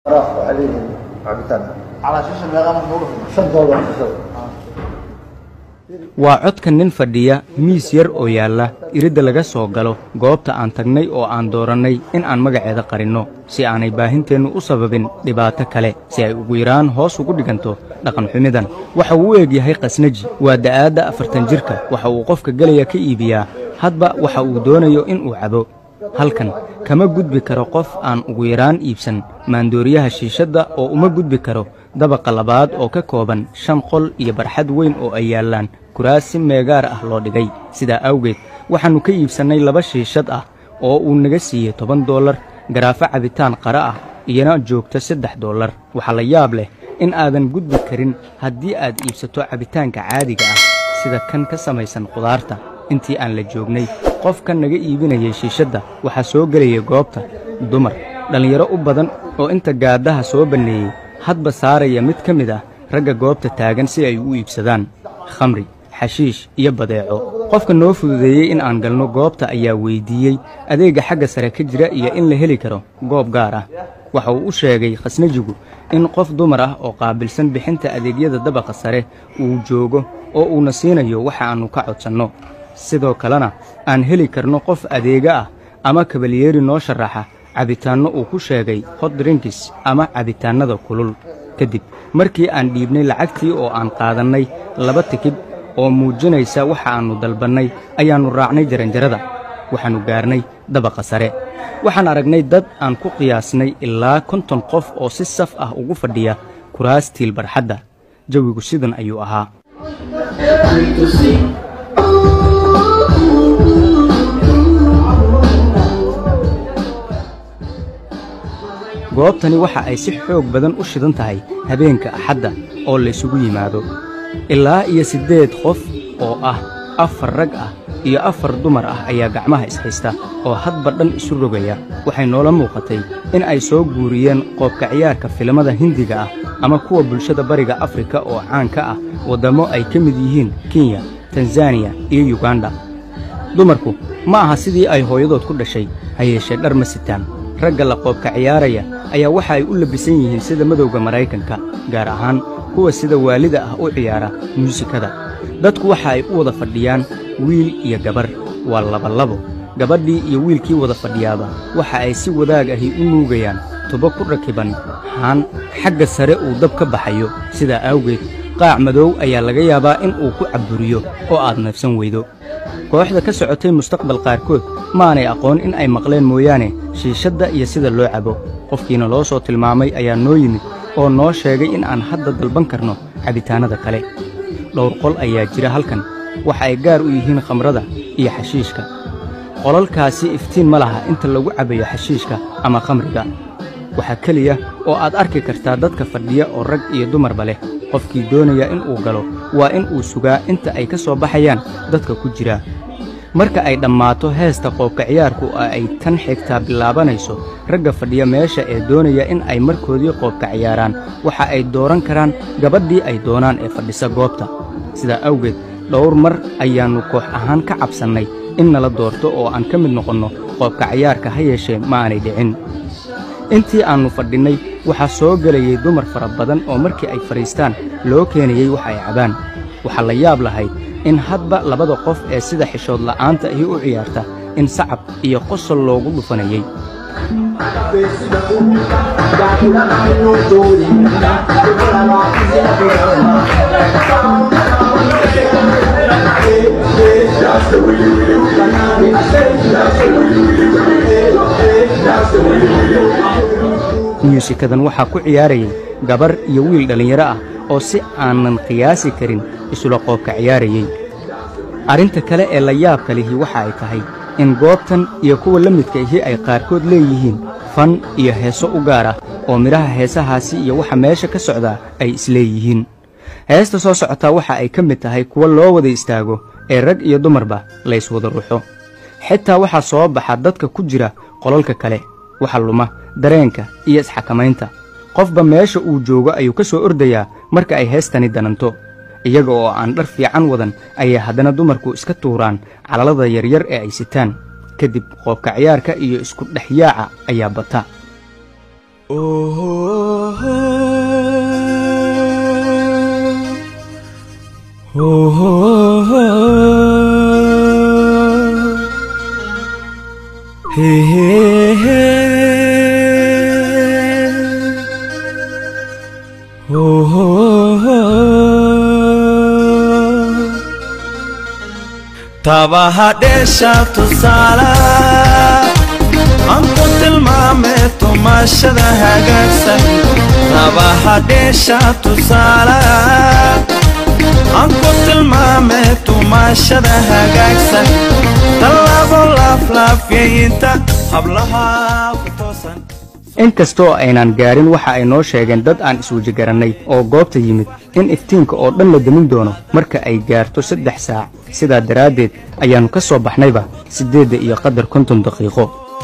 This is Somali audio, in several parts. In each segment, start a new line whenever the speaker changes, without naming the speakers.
عليهم cabitaan
على شاشة المياه مفروض
shan doolar kusoo
waa codka nin fadhiya miis yar oo yaalla iridda laga soo galo goobta aan tagnay oo aan doorannay in aan magaceeda qarinno si aanay baahinteennu u sababin dhibaato kale si ay ugu yaraan hoos ugu dhiganto dhaqanxumidan waxa uu u eg yahay khasnaji waa da'aadda afartan jirka waxa uu qofka gelaya ka iibiyaa hadba waxa uu doonayo in uu cabo halkan kama gudbi karo qof aan ugu yaraan iibsan maandooriyaha shiishadda oo uma gudbi karo dabaqa labaad oo ka kooban shan qol iyo barxad weyn oo ay yaallaan kuraas si meegaar ah loo dhigay sidaa awgeed waxaannu ka iibsannay laba shiishad ah oo uu naga siiyey toban dollar garaafo cabitaan qara ah iyana joogta saddex dollar waxaa la yaab leh in aadan gudbi karin haddii aad iibsato cabitaanka caadiga ah sida kan ka samaysan qudaarta intii aan la joognay qofka naga iibinayay shiishadda waxaa soo gelaya goobta dumar dhallinyaro u badan oo inta gaaddaha soo banneeyey hadba saaraya mid ka mid ah ragga goobta taagan si ay u iibsadaan khamri xashiish iyo badeeco qofka noo fududeeyey in aan galno goobta ayaa weyddiiyey adeegga xagga sare ka jira iyo in la heli karo goob gaar ah waxa uu u sheegay khasnajigu in qof dumar ah oo qaabilsan bixinta adeegyada dabaqa sare uu joogo oo uuna siinayo waxa aannu ka codsanno sidoo kalena aan heli karno qof adeega ah ama kabalyeeri noo sharaxa cabitaanno uu ku sheegay hot drinkis ama cabitaannada kulul kadib markii aan dhiibnay lacagtii oo aan qaadannay laba tikib oo muujinaysa waxa aannu dalbannay ayaannu raacnay jaranjarada waxaannu gaarnay dabaqa sare waxaan aragnay dad aan ku qiyaasnay ilaa konton qof oo si saf ah ugu fadhiya kuraastiil barxadda jawigu sidan ayuu ahaa goobtani waxa ay si xoog badan u shidan tahay habeenka axadda oo laysugu yimaado ilaa iyo siddeed qof oo ah afar rag ah iyo afar dumar ah ayaa gacmaha ishaysta oo hadba dhan isu rogaya waxay noola muuqatay in ay soo guuriyeen qoobka ciyaarka filimada hindiga ah ama kuwa bulshada bariga afrika oo caan ka ah waddammo ay ka mid yihiin kenya tanzaniya iyo yuganda dumarku ma aha sidii ay hooyadood ku dhashay ha yeeshee dhar ma sitaan ragga la qoobka ciyaaraya ayaa waxa ay u labbisan yihiin sida madowga maraykanka gaar ahaan kuwa sida waalida ah u ciyaara muusikada dadku waxa ay u wada fadhiyaan wiil iyo gabarh waa labalabo gabadhii iyo wiilkii wada fadhiyaaba waxa ay si wadaag ahi u nuugayaan tubo ku rakiban haan xagga sare uu dab ka baxayo sidaa awgeed qaac madow ayaa laga yaabaa in uu ku cabburiyo oo aad neefsan weydo kooxda ka socotay mustaqbal qaarkood maanay aqoon in ay maqleen mooyaane shiishadda iyo sida loo cabo qofkiina loo soo tilmaamay ayaa noo yimid oo noo sheegay in aan hadda dalban karno cabitaannada kale dhowr qol ayaa jira halkan waxa ay gaar u yihiin khamrada iyo xashiishka qolalkaasi iftiin ma laha inta lagu cabayo xashiishka ama khamriga waxaa keliya oo aad arki kartaa dadka fadhiya oo rag iyo dumarba leh qofkii doonaya in uu galo waa in uu sugaa inta ay ka soo baxayaan dadka ku jira marka ay dhammaato heesta qoobka ciyaarku oo ay tan xigtaa bilaabanayso ragga fadhiya meesha ee doonaya in ay markoodii qoobka ciyaaraan waxa ay dooran karaan gabadhii ay doonaan ee fadhisa goobta sidaa awgeed dhowr mar ayaannu koox ahaan ka cabsannay in nala doorto oo aan ka mid noqonno qoobka ciyaarka ha yeeshee ma aanay dhicin intii aannu fadhinnay waxaa soo gelayay dumar fara badan oo markii ay fadhiistaan loo keenayey wax ay cabaan waxaa la yaab lahayd in hadba labada qof ee sida xishood la'aanta ahi u ciyaarta in sacab iyo qosol loogu dhufanayey muusikadan waxaa ku ciyaarayay gabar iyo wiil dhallinyaro ah oo si aanan qiyaasi karin isula qoobka ciyaarayey arrinta kale ee la yaabka lihi waxa ay tahay in goobtan iyo kuwa la midka ihi ay qaarkood leeyihiin fan iyo heeso u gaar ah oo midhaha heesahaasi iyo waxa meesha ka socdaa ay isleeyihiin heesta soo socotaa waxa ay ka mid tahay kuwa loo wada istaago ee rag iyo dumarba layswada ruxo xitaa waxaa soo baxa dadka ku jira qolalka kale waxa luma dareenka iyo isxakamaynta qofba meesha uu joogo ayuu ka soo ordayaa marka ay heestani dananto iyaga oo aan dhar fiican wadan ayay haddana dumarku iska tuuraan calalada yaryar ee ay sitaan kadib qoobka ciyaarka iyo isku dhexyaaca ayaa bata
tabaha dheesha tusaala aan ku tilmaame tumashada hagaagsan tabaha dheesha tusaala aan ku tilmaame tumashada hagaagsan tallaabo laaflaafyayinta hablaha ku toosan
inkastoo aynan gaarin waxa ay noo sheegeen dad aan iswejigarannay oo goobta yimid in iftiinka oo dhan la demin doono marka ay gaarto saddex saac sidaa daraaddeed ayaannu ka soo baxnayba siddeedda iyo qadar konton daqiiqo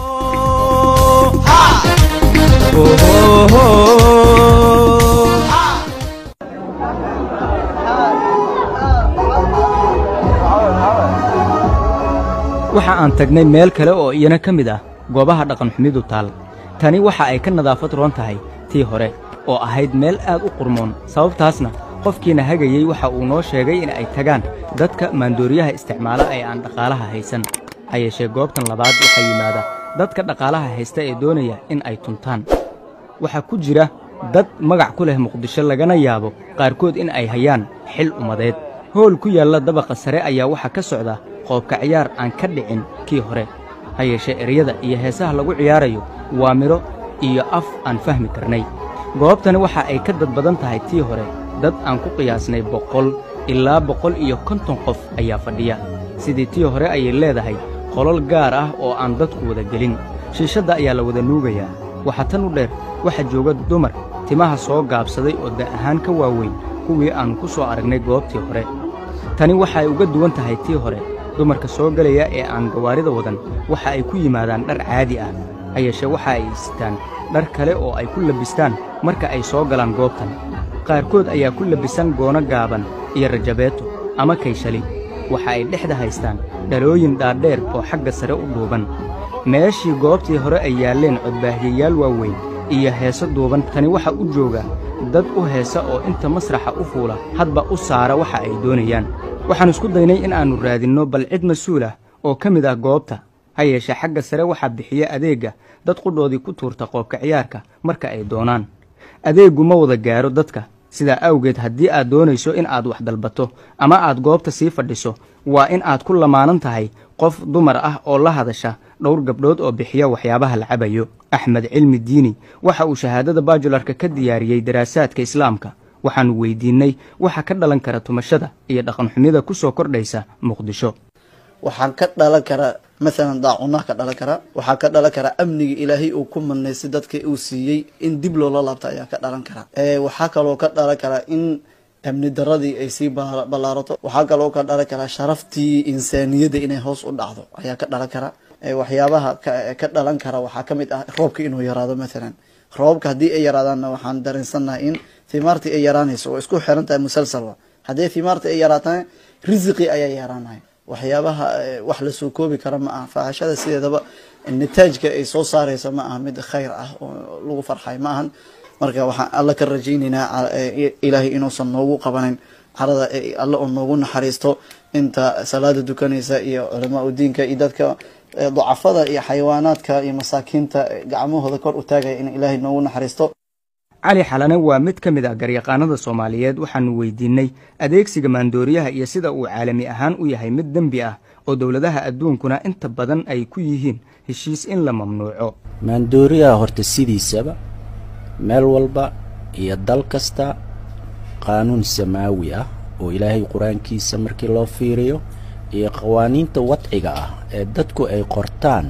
waxa aan tagnay meel kale oo iyana ka mid ah goobaha dhaqanxumidu taal tani waxa ay ka nadaafad roon tahay tii hore oo ahayd meel aad u qurmoon sababtaasna qofkiina hagayey waxa uu noo sheegay in ay tagaan dadka maandooriyaha isticmaala ee aan dhaqaalaha haysan ha yeeshee goobtan labaad waxaa yimaada dadka dhaqaalaha haysta ee doonaya in ay tuntaan waxaa ku jira dad magac ku leh muqdisho lagana yaabo qaarkood in ay hayaan xil ummadeed hool ku yaalla dabaqa sare ayaa waxaa ka socda qoobka ciyaar aan ka dhicin kii hore ha yeeshee eryada iyo heesaha lagu ciyaarayo waa midho iyo af aan fahmi karnay goobtani waxa ay ka dad badan tahay tii hore dad aan ku qiyaasnay boqol ilaa boqol iyo konton qof ayaa fadhiya sidii tii hore ayay leedahay qolol gaar ah oo aan dadku wada gelin shiishadda ayaa la wada nuugayaa waxaa tan u dheer waxaa jooga dumar timaha soo gaabsaday oo da' ahaan ka waaweyn kuwii aannu ku soo aragnay goobtii hore tani waxa ay uga duwan tahay tii hore dumarka soo gelaya ee aan gawaarida wadan waxa ay ku yimaadaan dhar caadi ah ha yeeshee waxa ay sitaan dhar kale oo ay ku labistaan marka ay soo galaan goobtan qaarkood ayaa ku labisan goono gaaban iyo rajabeeto ama kayshali waxa ay dhexda haystaan dhalooyin dhaadheer oo xagga sare u dhuuban meeshii goobtii hore ay yaalleen codbaahyayaal waaweyn iyo heeso duuban tani waxa u jooga dad u heesa oo inta masraxa u fuula hadba u saara waxa ay doonayaan waxaan isku daynay in aannu raadinno bal cid mas-uul ah oo ka mid ah goobta ha yeeshee xagga sare waxaa bixiya adeegga dad qudhoodii ku tuurta qoobka ciyaarka marka ay doonaan adeeggu ma wada gaaro dadka sidaa awgeed haddii aad doonayso in aad wax dalbato ama aad goobta sii fadhiso waa in aad ku lamaanan tahay qof dumar ah oo la hadasha dhowr gabdhood oo bixiya waxyaabaha la cabayo axmed cilmi diini waxa uu shahaadada baajularka ka diyaariyey daraasaadka islaamka waxaannu weyddiinnay waxa ka dhalan kara tumashada iyo dhaqanxumida ku soo kordhaysa muqdisho
waxaan ka dhalan karaa maalan daacunaha ka dhalan karaa waxaa ka dhalan karaa amniga ilaahay uu ku manaystay dadka uu siiyey in dib loola laabta ayaa ka dhalan karaa waxaa kaloo ka dhalan karaa in amni daradii ay sii ballaarato waxaa kaloo ka dhalan karaa sharaftii insaaniyadda inay hoos u dhacdo ayaa ka dhalan karaa waxyaabaha ka dhalan kara waxaa ka mid ah roobka inuu yaraado maalan roobka haddii ay yaraadaanna waxaan dareensannahay in thimaartii ay yaraanayso oo isku xiran tahay musalsalba haddii thimaartii ay yaraatana risiqii ayaa yaraanaya waxyaabaha wax lasoo koobi kara ma aha faahashada sideedaba nataajka ay soo saareysa ma aha mid khayr ah oo lagu farxay ma ahan marka waxaan alla ka rajaynaynaa ilaahay inuusan noogu qabanin carada alle oo noogu naxariisto inta salaada dukanaysa iyo culamaa udiinka iyo dadka dacafada iyo xayawaanaadka iyo masaakiinta gacmahooda kor u taagaya in ilaahay noogu naxariisto
cali xalane waa mid ka mid ah garyaqaanada soomaaliyeed waxaannu weydiinnay adeegsiga maandooriyaha iyo sida uu caalami ahaan u yahay mid dembi ah oo dowladaha adduunkuna inta badan ay ku yihiin heshiis in la mamnuuco
maandooriyaha horta sidiisaba meel walba iyo dal kasta qaanuun samaawi ah oo ilaahay qur-aankiisa markii loo fiiriyo iyo qawaaniinta wadciga ah ee dadku ay qortaan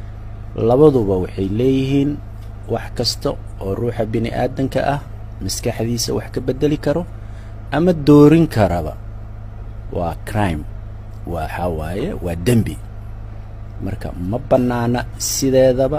labaduba waxay leeyihiin wax kasta oo ruuxa bini aadanka ah maskaxdiisa wax ka beddeli karo ama doorin karaba waa crime waxaa waaye waa dembi marka ma bannaana sideedaba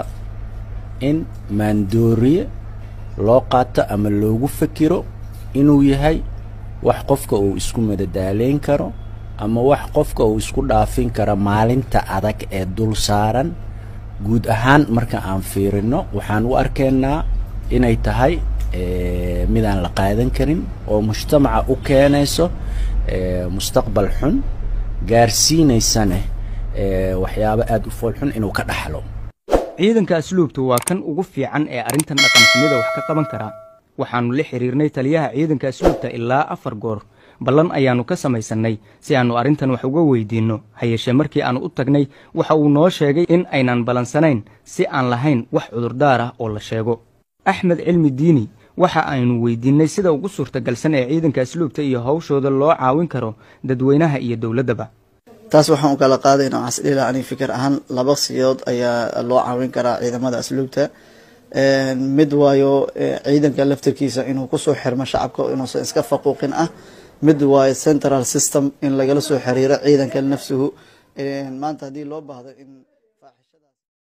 in maandooriye loo qaato ama loogu fakiro inuu yahay wax qofka uu isku madadaaleyn karo ama wax qofka uu isku dhaafin karo maalinta adag ee dul saaran guud ahaan marka aan fiirino waxaan u arkaynaa inay tahay eh, midaan la qaadan karin oo mujtamaca u keenayso eh, mustaqbal xun gaarsiinaysane eh, waxyaabo aada u fool xun inuu ka dhaxlo
ciidanka asluubtu waa kan ugu fiican ee arrintan dhaqanxumida wax ka qaban kara waxaannu la xiriirnay taliyaha ciidanka asluubta ilaa afar goor ballan ayaannu ka samaysannay si aannu arrintan wax uga weydiinno ha yeeshee markii aannu u tagnay waxa uu noo sheegay in aynan ballansanayn si aan lahayn wax cudurdaar ah oo la sheego axmed cilmi diini waxa aynu weydiinnay sida ugu suurtagalsan ee ciidanka asluubta iyo hawshooda loo caawin karo dadweynaha iyo dowladdaba
taas waxaan u kala qaadayna waxaan isdhihi ani fikir ahaan laba siyood ayaa loo caawin karaa ciidamada asluubta mid waayo eh, ciidanka laftirkiisa inuu kusoo xirmo shacabka inuusan iska faquuqin ah mid waayo central system in lagala soo xiriiro ciidanka nafsuhu maanta haddii loo baahdo in